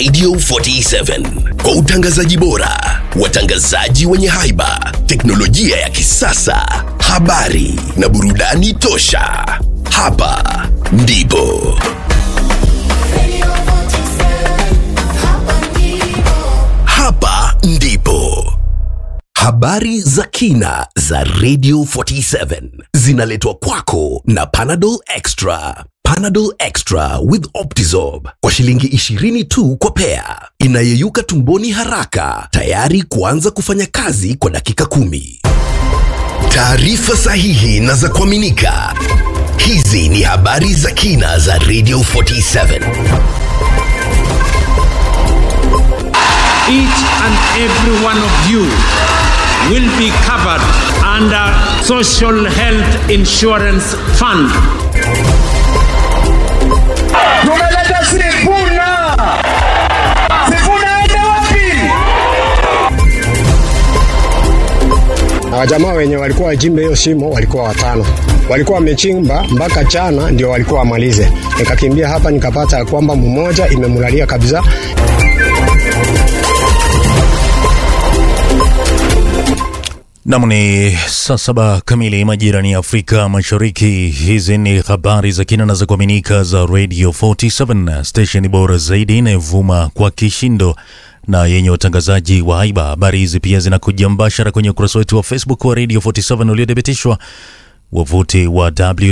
Radio 47 kwa utangazaji bora, watangazaji wenye haiba, teknolojia ya kisasa, habari na burudani tosha. Hapa ndipo hapa ndipo habari za kina za Radio 47 zinaletwa kwako na Panadol Extra. Panadol Extra with Optizorb kwa shilingi 20 tu kwa pea, inayeyuka tumboni haraka, tayari kuanza kufanya kazi kwa dakika kumi. Taarifa sahihi na za kuaminika. Hizi ni habari za kina za Radio 47. each and every one of you will be covered under Social Health Insurance Fund. Tumeleta Sifuna. Sifuna aende wapi? Na wajamaa wenye walikuwa wajimbe hiyo shimo walikuwa watano, walikuwa wamechimba mpaka chana ndio walikuwa wamalize. Nikakimbia hapa nikapata ya kwamba mmoja imemulalia kabisa. Nam ni saa saba kamili majira ni Afrika Mashariki. Hizi ni habari za kina na za kuaminika za Radio 47 station bora zaidi inayovuma kwa kishindo na yenye watangazaji wa haiba. Habari hizi pia zinakuja mbashara kwenye ukurasa wetu wa Facebook wa Radio 47 uliothibitishwa wavuti wa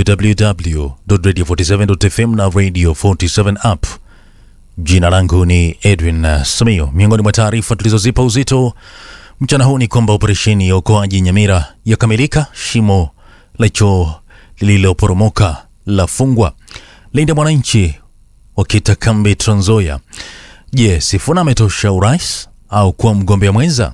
www.radio47.fm na Radio 47 app. Jina langu ni Edwin uh, Samio. Miongoni mwa taarifa tulizozipa uzito mchana huu ni kwamba operesheni ya uokoaji Nyamira yakamilika. Shimo la choo lililoporomoka la fungwa. Linda Mwananchi wakita kambi Trans Nzoia. Je, Sifuna ametosha urais au kuwa mgombea mwenza?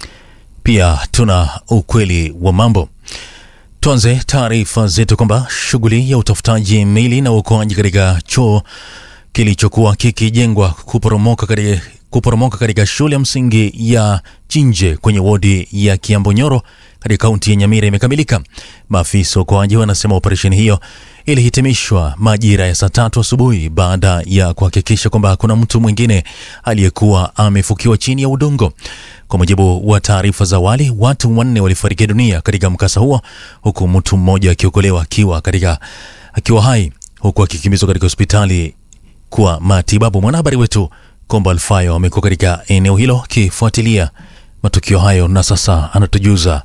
Pia tuna ukweli wa mambo. Tuanze taarifa zetu kwamba shughuli ya utafutaji mili na uokoaji katika choo kilichokuwa kikijengwa kuporomoka katika kuporomoka katika shule ya msingi ya Chinje kwenye wodi ya Kiambonyoro katika kaunti ya Nyamira imekamilika. Maafisa wa uokoaji wanasema operesheni hiyo ilihitimishwa majira ya saa tatu asubuhi baada ya kuhakikisha kwamba hakuna mtu mwingine aliyekuwa amefukiwa chini ya udongo. Kwa mujibu wa taarifa za awali, watu wanne walifariki dunia katika mkasa huo, huku mtu mmoja akiokolewa akiwa katika akiwa hai, huku akikimbizwa katika hospitali kwa matibabu. Mwanahabari wetu Kombo Alfayo amekuwa katika eneo hilo akifuatilia matukio hayo na sasa anatujuza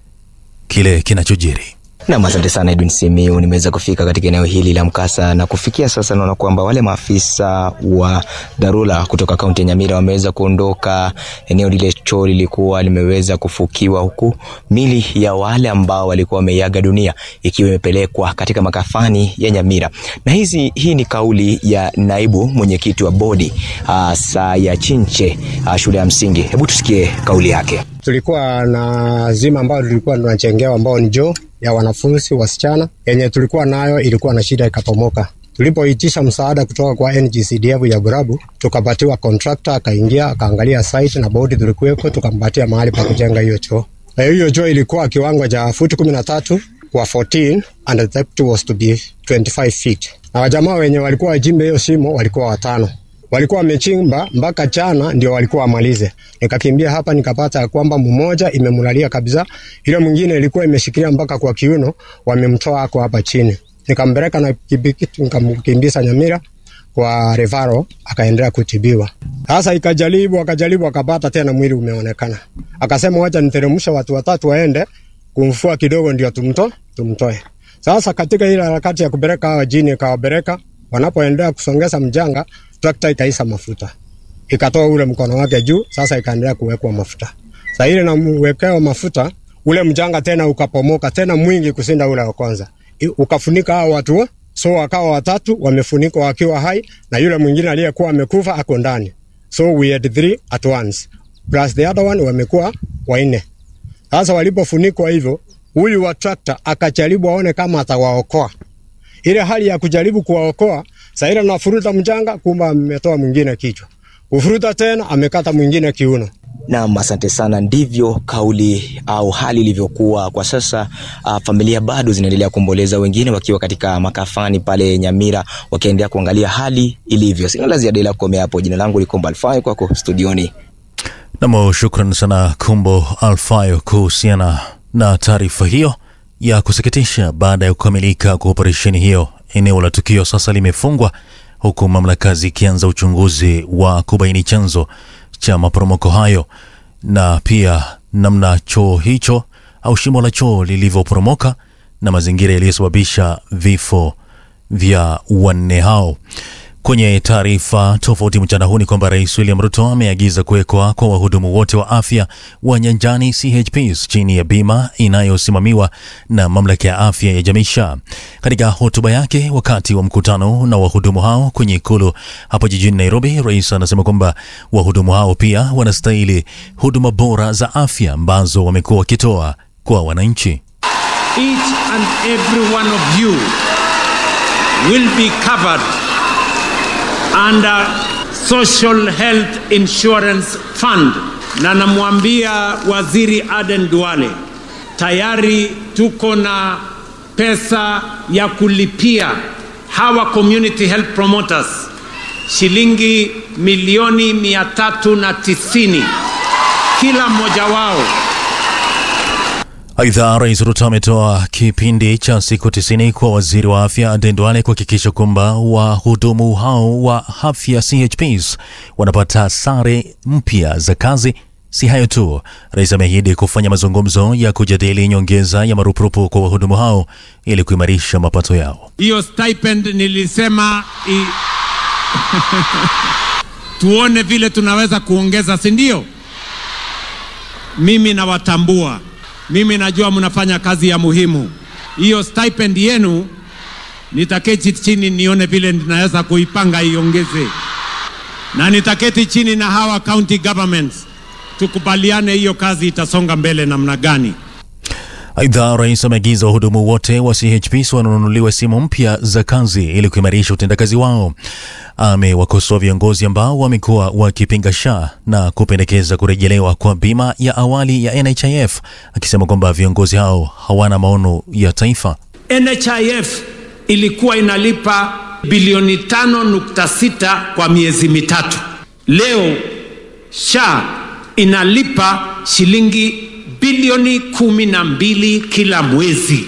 kile kinachojiri. Nam, asante sana Edwin Simiu. Nimeweza kufika katika eneo hili la mkasa na kufikia sasa naona kwamba wale maafisa wa dharura kutoka kaunti ya Nyamira wameweza kuondoka. Eneo lile choo lilikuwa limeweza kufukiwa, huku mili ya wale ambao walikuwa wameiaga dunia ikiwa imepelekwa katika makafani ya Nyamira. Na hizi hii ni kauli ya naibu mwenyekiti wa bodi uh, saa ya Chinche uh, shule ya msingi. Hebu tusikie kauli yake. Tulikuwa na zima ambayo tulikuwa tunachengewa ambao ni joo ya wanafunzi wasichana yenye tulikuwa nayo ilikuwa na shida ikapomoka. Tulipoitisha msaada kutoka kwa NGCDF ya Burabu, tukapatiwa contractor, akaingia akaangalia site na bodi tulikuweko, tukampatia mahali pa kujenga hiyo choo. Na hiyo choo ilikuwa kiwango cha futi kumi na tatu kwa 14 and the depth was to be 25 feet. Na wajamaa wenye walikuwa wajimbe hiyo shimo walikuwa watano walikuwa wamechimba mpaka chana ndio walikuwa wamalize. Nikakimbia hapa nikapata ya kwamba mmoja imemulalia kabisa, ile mwingine ilikuwa imeshikilia mpaka kwa kiuno, wamemtoa ako hapa chini. Nikampeleka na pikipiki nikamkimbiza Nyamira kwa Revaro, akaendelea kutibiwa. Sasa ikajaribu akajaribu, akapata tena mwili umeonekana, akasema wacha niteremsha watu watatu waende kumfua kidogo, ndio tumto tumtoe. Sasa katika ile harakati ya kupeleka hawa jini, ikawapeleka wanapoendelea kusongeza mjanga trakta ikaisa mafuta ikatoa ule mkono wake juu, sasa ikaendelea kuwekwa mafuta. Sasa ile namwekewa mafuta, ule mjanga tena ukapomoka tena mwingi kusinda ule wa kwanza, I- ukafunika hao watu wo- so wakawa watatu wamefunikwa wakiwa hai, na yule mwingine aliyekuwa amekufa ako ndani, so we had three at once plus the other one wamekuwa wanne. Sasa walipofunikwa hivyo, huyu wa trakta akajaribu aone kama atawaokoa ile hali ya kujaribu kuwaokoa. Sasa ile nafuruta mjanga, kumbe ametoa mwingine kichwa, kufuruta tena amekata mwingine kiuno. Naam, asante sana. Ndivyo kauli au hali ilivyokuwa kwa sasa. Uh, familia bado zinaendelea kuomboleza, wengine wakiwa katika makafani pale Nyamira wakiendelea kuangalia hali ilivyo. Sina la ziada ila kukomea hapo. Jina langu ni Komba Alfayo, kwako studioni. Nam, shukran sana Kumbo Alfayo kuhusiana na taarifa hiyo ya kusikitisha. Baada ya kukamilika kwa operesheni hiyo, eneo la tukio sasa limefungwa huku mamlaka zikianza uchunguzi wa kubaini chanzo cha maporomoko hayo na pia namna choo hicho au shimo la choo lilivyoporomoka na mazingira yaliyosababisha vifo vya wanne hao. Kwenye taarifa tofauti mchana huu ni kwamba Rais William Ruto ameagiza kuwekwa kwa wahudumu wote wa afya wa nyanjani CHPs chini ya bima inayosimamiwa na mamlaka ya afya ya jamii SHA. Katika hotuba yake wakati wa mkutano na wahudumu hao kwenye ikulu hapo jijini Nairobi, rais anasema kwamba wahudumu hao pia wanastahili huduma bora za afya ambazo wamekuwa wakitoa kwa wananchi. Each and every one of you will be covered under Social Health Insurance Fund, na namwambia Waziri Aden Duale, tayari tuko na pesa ya kulipia hawa community health promoters shilingi milioni mia tatu na tisini kila mmoja wao. Aidha, Rais Ruto ametoa kipindi cha siku tisini kwa waziri wa afya Aden Duale kuhakikisha kwamba wahudumu hao wa afya CHPs wanapata sare mpya za kazi. Si hayo tu, rais ameahidi kufanya mazungumzo ya kujadili nyongeza ya marupurupu kwa wahudumu hao ili kuimarisha mapato yao. Hiyo stipend nilisema i... tuone vile tunaweza kuongeza, si ndio? Mimi nawatambua, mimi najua mnafanya kazi ya muhimu. Hiyo stipend yenu nitaketi chini nione vile ninaweza kuipanga iongeze, na nitaketi chini na hawa county governments tukubaliane hiyo kazi itasonga mbele namna gani. Aidha, rais ameagiza wahudumu wote wa CHPs wanunuliwe simu mpya za kazi ili kuimarisha utendakazi wao. Amewakosoa viongozi ambao wamekuwa wakipinga SHA na kupendekeza kurejelewa kwa bima ya awali ya NHIF, akisema kwamba viongozi hao hawana maono ya taifa. NHIF ilikuwa inalipa bilioni tano nukta sita kwa miezi mitatu. Leo SHA inalipa shilingi bilioni kumi na mbili kila mwezi.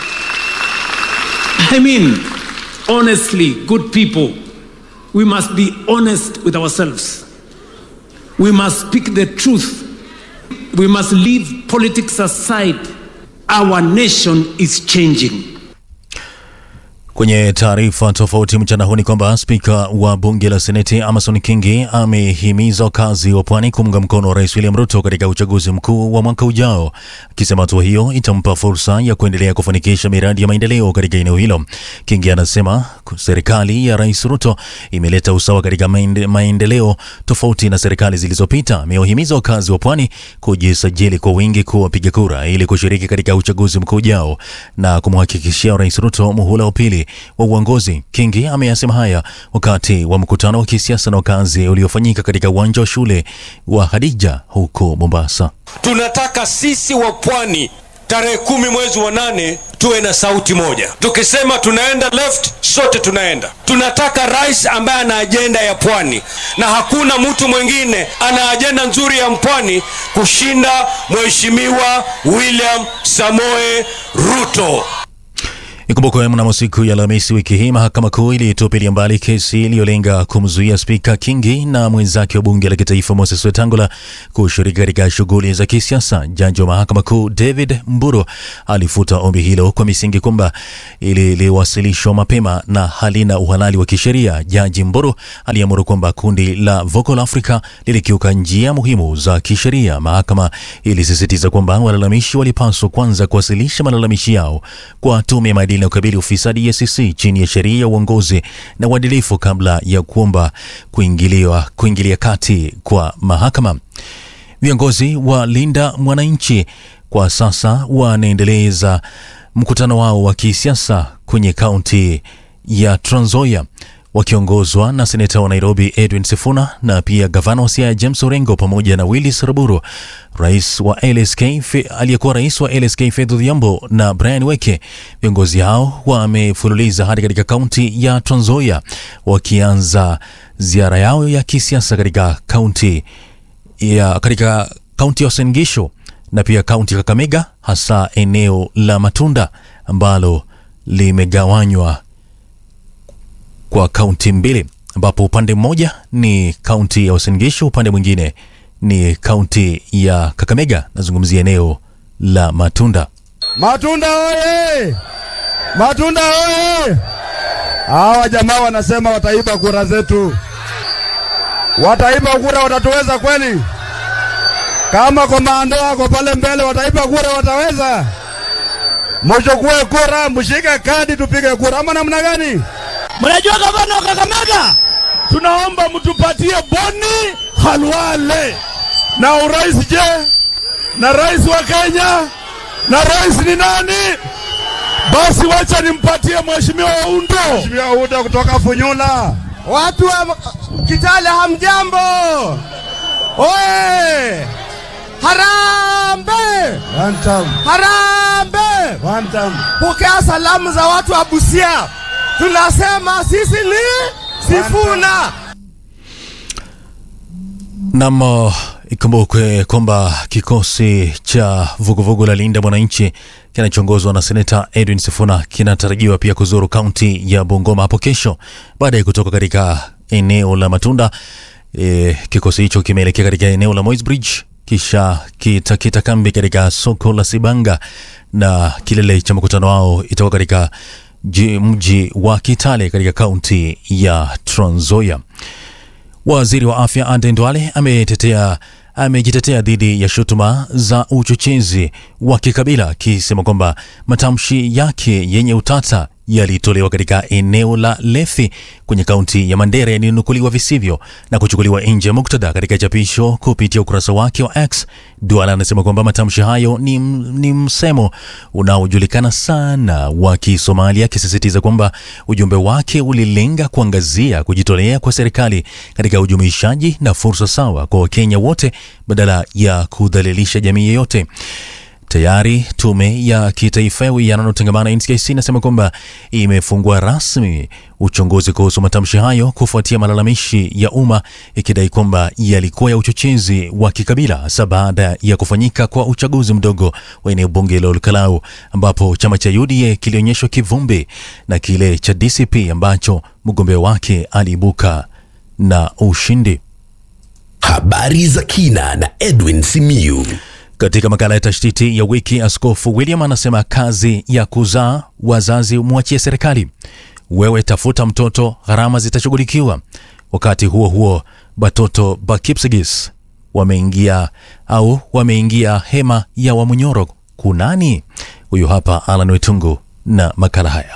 I mean, honestly, good people, we must be honest with ourselves. We must speak the truth. We must leave politics aside. Our nation is changing. Kwenye taarifa tofauti mchana huu ni kwamba spika wa bunge la seneti Amason Kingi amehimiza wakazi wa pwani kuunga mkono Rais William Ruto katika uchaguzi mkuu wa mwaka ujao, akisema hatua hiyo itampa fursa ya kuendelea kufanikisha miradi ya maendeleo katika eneo hilo. Kingi anasema serikali ya Rais Ruto imeleta usawa katika maende, maendeleo tofauti na serikali zilizopita. Amewahimiza wakazi wa pwani kujisajili kwa wingi kuwa wapiga kura ili kushiriki katika uchaguzi mkuu ujao na kumhakikishia Rais Ruto muhula wa pili wa uongozi. Kingi ameyasema haya wakati wa mkutano wa kisiasa na wakazi uliofanyika katika uwanja wa shule wa Hadija huko Mombasa. Tunataka sisi wa pwani tarehe kumi mwezi wa nane tuwe na sauti moja. Tukisema tunaenda left, sote tunaenda. Tunataka rais ambaye ana ajenda ya pwani, na hakuna mtu mwingine ana ajenda nzuri ya mpwani kushinda Mheshimiwa William Samoe Ruto. Ikumbukwe mnamo siku ya Alhamisi wiki hii mahakama kuu ilitupilia mbali kesi iliyolenga kumzuia spika Kingi na mwenzake wa bunge la kitaifa Moses Wetangula kushiriki katika shughuli za kisiasa. Jaji wa mahakama kuu David Mburu alifuta ombi hilo kwa misingi kwamba liliwasilishwa mapema na halina uhalali wa kisheria. Jaji Mburu aliamuru kwamba kundi la Vocal Africa lilikiuka njia muhimu za kisheria. Mahakama ilisisitiza kwamba walalamishi walipaswa kwanza kuwasilisha malalamishi yao kwa tume ya maadili na ukabili ufisadi EACC chini ya sheria ya uongozi na uadilifu kabla ya kuomba kuingiliwa kuingilia kati kwa mahakama. Viongozi wa Linda Mwananchi kwa sasa wanaendeleza mkutano wao wa kisiasa kwenye kaunti ya Trans Nzoia wakiongozwa na seneta wa Nairobi Edwin Sifuna na pia gavana wa Siaya James Orengo pamoja na Willis Raburu, rais wa LSK Fe- aliyekuwa rais wa LSK Faith Odhiambo na Brian Weke. Viongozi hao wamefululiza hadi katika kaunti ya Trans Nzoia wakianza ziara yao ya kisiasa katika kaunti ya katika kaunti ya Uasin Gishu na pia kaunti ya Kakamega, hasa eneo la Matunda ambalo limegawanywa kwa kaunti mbili, ambapo upande mmoja ni kaunti ya Uasin Gishu, upande mwingine ni kaunti ya Kakamega. Nazungumzia eneo la Matunda. Matunda oye! Matunda oye! Hawa jamaa wanasema wataiba kura zetu, wataiba kura, watatuweza kweli? Kama komando wako pale mbele wataiba kura, wataweza? Mchukue kura, mshike kadi, tupige kura, ama namna gani? Mnajua gavana wa Kakamega, tunaomba mtupatie Boni Halwale na urais. Je, na rais wa Kenya na rais ni nani? Basi wacha nimpatie mheshimiwa Undo. Mheshimiwa Undo kutoka Funyula. Watu wa Kitale hamjambo. Oe! Harambe! One time. Harambe! One time. Pokea salamu za watu wa Busia. Tunasema sisi ni Sifuna. Nam, uh, ikumbukwe kwamba kikosi cha vuguvugu la Linda Mwananchi kinachoongozwa na seneta Edwin Sifuna kinatarajiwa pia kuzuru kaunti ya Bungoma hapo kesho baada ya kutoka katika eneo la Matunda. E, kikosi hicho kimeelekea katika eneo la Moi's Bridge kisha kitakita kambi katika soko la Sibanga na kilele cha mkutano wao itakuwa katika ji- mji wa Kitale katika kaunti ya Trans Nzoia. Waziri wa afya Aden Duale ametetea amejitetea dhidi ya shutuma za uchochezi wa kikabila akisema kwamba matamshi yake yenye utata yalitolewa katika eneo la Lethi kwenye kaunti ya Mandera yalinukuliwa visivyo na kuchukuliwa nje ya muktadha. Katika chapisho kupitia ukurasa wake wa X, Duale anasema kwamba matamshi hayo ni, m- ni msemo unaojulikana sana wa Kisomalia, akisisitiza kwamba ujumbe wake ulilenga kuangazia kujitolea kwa serikali katika ujumuishaji na fursa sawa kwa Wakenya wote badala ya kudhalilisha jamii yeyote. Tayari tume ya kitaifa ya uwiano na utangamano NCIC inasema kwamba imefungua rasmi uchunguzi kuhusu matamshi hayo kufuatia malalamishi ya umma ikidai kwamba yalikuwa ya uchochezi wa kikabila hasa baada ya kufanyika kwa uchaguzi mdogo wa eneo bunge la Olkalau ambapo chama cha UDA kilionyeshwa kivumbi na kile cha DCP ambacho mgombea wake aliibuka na ushindi. Habari za kina na Edwin Simiyu. Katika makala ya tashtiti ya wiki, Askofu William anasema kazi ya kuzaa wazazi mwachie serikali. Wewe tafuta mtoto, gharama zitashughulikiwa. Wakati huo huo, batoto Bakipsigis wameingia au wameingia hema ya Wamunyoro kunani? Huyu hapa Alan Wetungu na makala haya.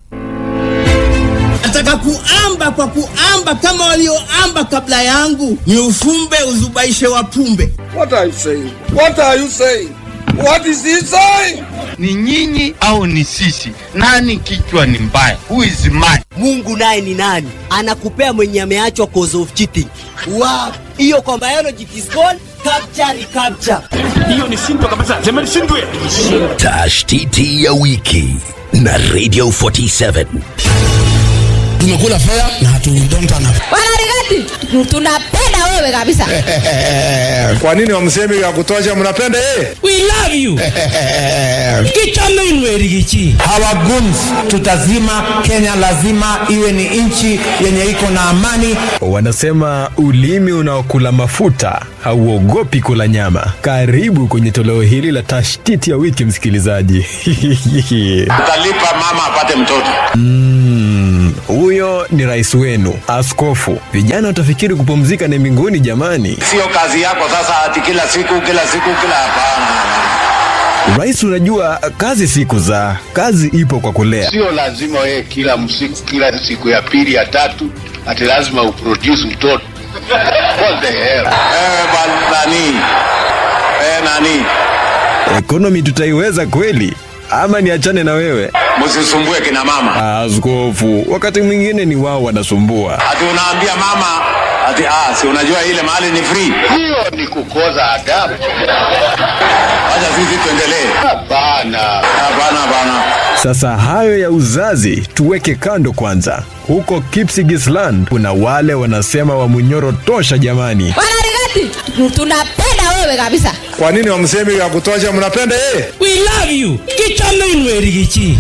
nataka kuamba kwa kuamba kama walioamba kabla yangu, ni ufumbe uzubaishe wapumbe. What are you saying? What are you saying? What is he saying? ni nyinyi au ni sisi? Nani kichwa ni mbaya? Who is mad? Mungu naye ni nani? Anakupea mwenye ameachwa cause of cheating. Wow. Hiyo kwa biology it is called capture recapture. Tashtiti ya wiki na Radio 47. tumekula fea na hatudonta Wanarigati, tunapenda wewe kabisa. Kwa nini wamsemi ya kutosha mnapenda yeye? we love you kichamenwerigichi our guns tutazima kenya lazima iwe ni nchi yenye iko na amani Wanasema ulimi unaokula mafuta hauogopi kula nyama. Karibu kwenye toleo hili la tashtiti ya wiki, msikilizaji. Utalipa mama apate mtoto. Mm, Huyo ni rais wenu, askofu. Vijana watafikiri kupumzika ni mbinguni, jamani. Sio kazi yako sasa, ati kila siku kila siku kila hapana. Rais, unajua kazi si kuzaa, kazi ipo kwa kulea. Sio lazima wewe kila msiku, kila siku ya pili ya tatu ati lazima uproduce mtoto. What the hell? Eh, bali nani? Eh, nani? Ekonomi tutaiweza kweli? ama niachane na wewe? Msisumbue kina mama. Askofu, wakati mwingine ni wao wanasumbua. Ati unaambia mama ati ah, si unajua ile mahali ni free. Hiyo ni kukoza adabu. Acha sisi tuendelee. Hapana. Hapana, hapana. Sasa hayo ya uzazi tuweke kando kwanza. Huko Kipsigisland kuna wale wanasema wa Munyoro tosha jamani. Wanarigati, tunapenda wewe kabisa. Kwa nini wamsemi ya kutosha? Mnapenda yeye? We love you. Kichame Rigichi.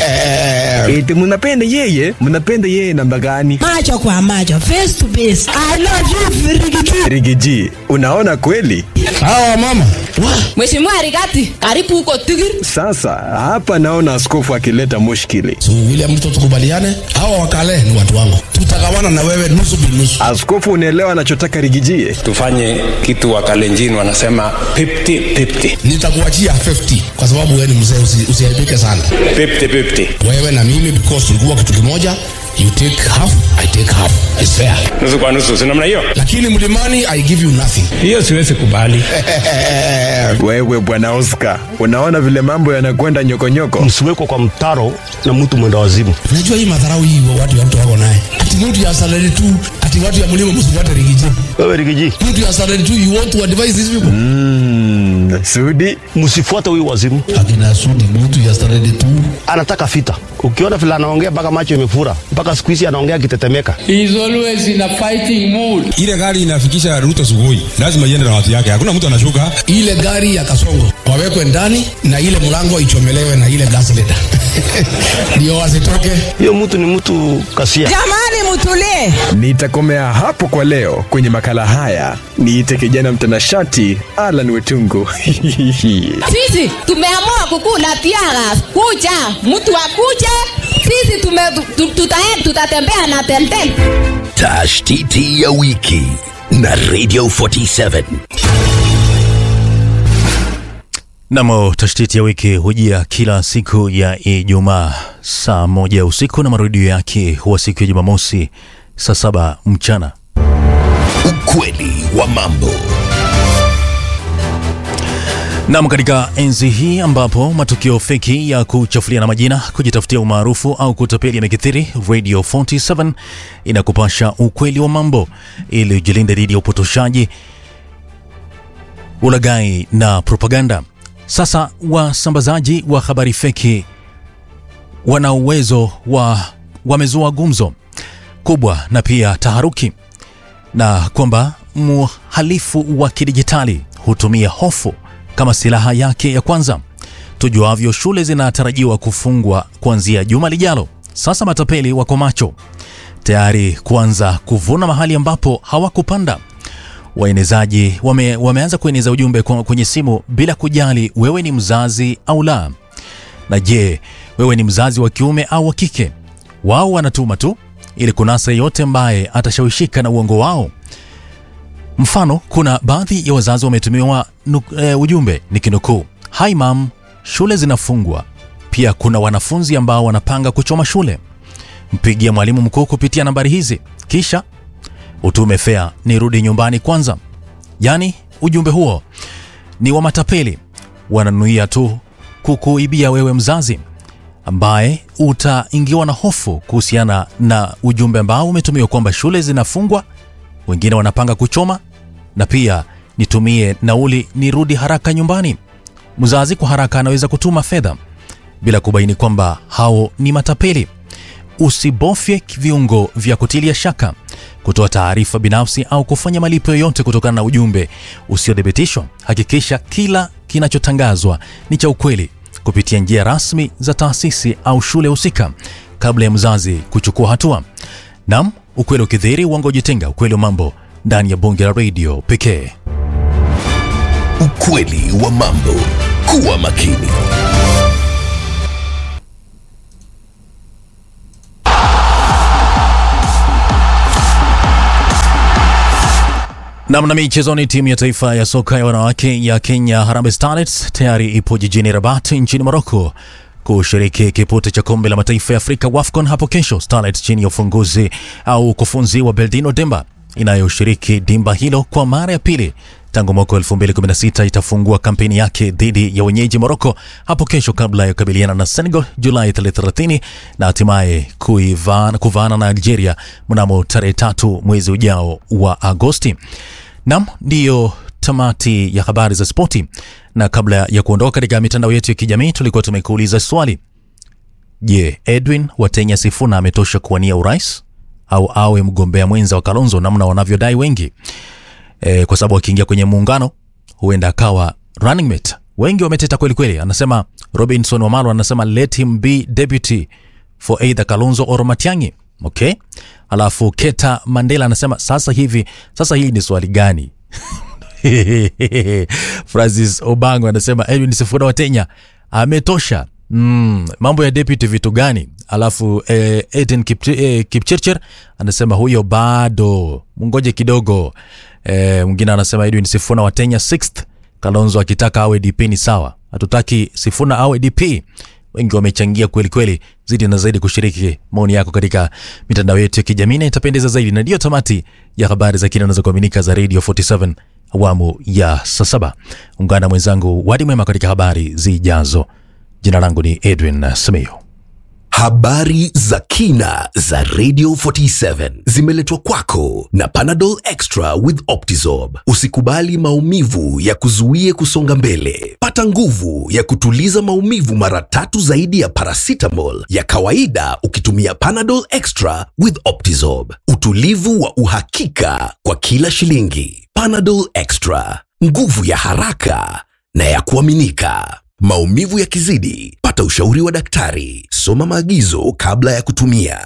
Eti mnapenda yeye? Mnapenda yeye namba gani? Macho kwa macho, face to face. I love you Rigichi. Rigiji, unaona kweli? Hawa mama. Mheshimiwa Rigati, karibu huko Tigiri. Sasa hapa naona askofu akileta mushkili. So William Ruto tukubaliane, hawa wakale ni watu wangu, tutagawana na wewe nusu binusu. Askofu, unaelewa anachotaka Rigijie? tufanye kitu wakalenjini wanasema 50-50. Nitakuachia 50 kwa sababu wewe ni mzee, usi, usiharibike sana. 50-50. Wewe na mimi because tulikuwa kitu kimoja, you take half, I take half. It's fair. nusu kwa nusu si namna hiyo Lakini mlimani I give you nothing. hiyo siwezi kubali Wewe bwana Oscar, unaona vile mambo yanakwenda nyokonyoko. msiwekwe kwa mtaro na mtu mwenda wazimu. Unajua hii madharau hii wa watu watu wako naye. Ati mtu ya salary tu, ati watu ya mlima msifuate rigiji. Wewe Rigiji, Mtu ya salary tu you want to advise these people. Mm, Sudi, msifuate huyu wazimu, Akina Sudi mtu ya salary tu. anataka vita. Ukiona vile anaongea mpaka macho imefura, mpaka siku hizi anaongea akitetemeka. He is always in a fighting mood. ile gari inafikisha Ruto Sugoi, lazima iende na watu yake, hakuna mtu anashuka. Ile gari ya Kasongo wawekwe ndani na ile mlango ichomelewe na ile gas leader. Ndio wasitoke. Hiyo mtu ni mtu kasia. Jamani mutulie. nitakomea hapo kwa leo kwenye makala haya. Niite kijana mtanashati Alan Wetungu. Sisi tumeamua kukula tiaga kucha, mtu akuje, sisi tume, tu, tutae- tutatembea na temtem. Tashtiti ya wiki na Radio 47. Namo tashtiti ya wiki hujia kila siku ya Ijumaa saa moja usiku na marudio yake huwa siku ya Jumamosi saa saba mchana. Ukweli wa mambo. Nam, katika enzi hii ambapo matukio feki ya kuchafuliana majina, kujitafutia umaarufu au kutapeli yamekithiri, Radio 47 inakupasha ukweli wa mambo ili ujilinde dhidi ya upotoshaji, ulaghai na propaganda. Sasa wasambazaji wa habari feki wana uwezo wa wamezua gumzo kubwa na pia taharuki, na kwamba mhalifu wa kidijitali hutumia hofu kama silaha yake ya kwanza. Tujuavyo, shule zinatarajiwa kufungwa kuanzia juma lijalo. Sasa matapeli wako macho tayari kuanza kuvuna mahali ambapo hawakupanda. Waenezaji wame, wameanza kueneza ujumbe kwa- kwenye simu bila kujali wewe ni mzazi au la. Na je, wewe ni mzazi wa kiume au wa kike? Wao wanatuma tu ili kunasa yeyote ambaye atashawishika na uongo wao. Mfano, kuna baadhi ya wazazi wametumiwa nu, e, ujumbe nikinukuu, hi mam, shule zinafungwa. Pia kuna wanafunzi ambao wanapanga kuchoma shule. Mpigie mwalimu mkuu kupitia nambari hizi, kisha utume fea nirudi nyumbani kwanza. Yaani ujumbe huo ni wa matapeli, wananuia tu kukuibia wewe mzazi ambaye utaingiwa na hofu kuhusiana na ujumbe ambao umetumiwa kwamba shule zinafungwa, wengine wanapanga kuchoma, na pia nitumie nauli nirudi haraka nyumbani. Mzazi kwa haraka anaweza kutuma fedha bila kubaini kwamba hao ni matapeli. Usibofye viungo vya kutilia shaka, kutoa taarifa binafsi au kufanya malipo yoyote kutokana na ujumbe usiothibitishwa. Hakikisha kila kinachotangazwa ni cha ukweli kupitia njia rasmi za taasisi au shule husika kabla ya mzazi kuchukua hatua. Nam, ukweli ukidhihiri, uongo ujitenga. Ukweli wa mambo ndani ya bonge la redio pekee. Ukweli wa mambo. Kuwa makini. Namna michezoni, timu ya taifa ya soka ya wanawake ya Kenya Harambee Starlets tayari ipo jijini Rabat nchini Morocco kushiriki kipute cha kombe la mataifa ya Afrika WAFCON hapo kesho. Starlets chini ya ufunguzi au ukufunzi wa Beldino Demba inayoshiriki dimba hilo kwa mara ya pili tangu mwaka 2016 itafungua kampeni yake dhidi ya wenyeji Morocco hapo kesho kabla ya kukabiliana na Senegal Julai 30 na hatimaye kuivana- kuvaana na Algeria mnamo tarehe tatu mwezi ujao wa Agosti. Nam, ndiyo tamati ya habari za spoti, na kabla ya kuondoka katika mitandao yetu ya kijamii tulikuwa tumekuuliza swali Je, Edwin Watenya Sifuna ametosha kuwania urais au awe mgombea mwenza wa Kalonzo namna wanavyodai wengi? E, kwa sababu akiingia kwenye muungano huenda akawa running mate. Wengi wameteta kweli kweli. Anasema Robinson Wamalo anasema let him be deputy for either Kalonzo or Matiang'i. Okay? Alafu Keta Mandela anasema sasa hivi, sasa hii ni swali gani? Francis Obango anasema Edwin Sifuna Watenya ametosha. Mm, mambo ya deputy vitu gani? Alafu eh, Eden Kipch eh, Kipchirchir anasema huyo bado, mungoje kidogo. Eh, mwingine anasema Edwin Sifuna Watenya 6th, Kalonzo akitaka awe DP ni sawa, hatutaki Sifuna awe DP. Wengi wamechangia kweli kweli, zidi na zaidi kushiriki maoni yako katika mitandao yetu ya kijamii na itapendeza zaidi, na ndiyo tamati ya habari za kina za kuaminika za Radio 47 awamu ya saa saba. Ungana na mwenzangu Wadi Mwema katika habari zijazo. Jina langu ni Edwin Simiyu. Habari za kina za Radio 47 zimeletwa kwako na Panadol Extra with Optizorb. Usikubali maumivu ya kuzuie kusonga mbele. Pata nguvu ya kutuliza maumivu mara tatu zaidi ya paracetamol ya kawaida ukitumia Panadol Extra with Optizorb. Utulivu wa uhakika kwa kila shilingi. Panadol Extra, nguvu ya haraka na ya kuaminika. Maumivu yakizidi, pata ushauri wa daktari. Soma maagizo kabla ya kutumia.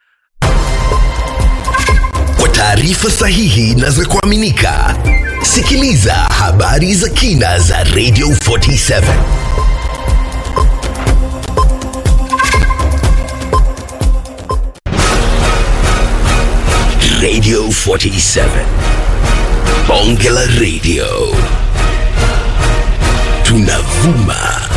Kwa taarifa sahihi na za kuaminika, sikiliza habari za kina za Radio 47. Radio 47. Bonge la Radio. Tunavuma